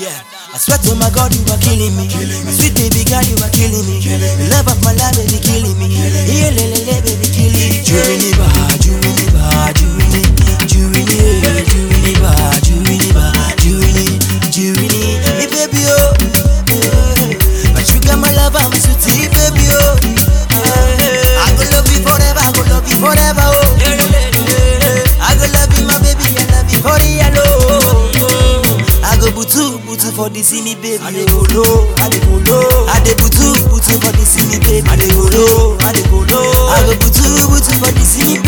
Yeah. I swear to my God, you are killing me. Sweet baby girl, you are killing me. The love of my life, baby, killing me. Yeah, le, le, le, baby, killing me. Jurini ba, jurini ba, jurini, jurini, eh, jurini ba, jurini ba, jurini, jurini. Me baby, oh. eh. My sugar, my love, I'm sweetie, baby, oh. eh. I go love you forever, I go love you forever, oh. I go love you, my baby, I love you for real, oh. I go butu butu for the see me baby. I dey go low, I dey go low. I dey butu butu for the see me baby. I dey go low, I dey go low. I go butu butu for the see me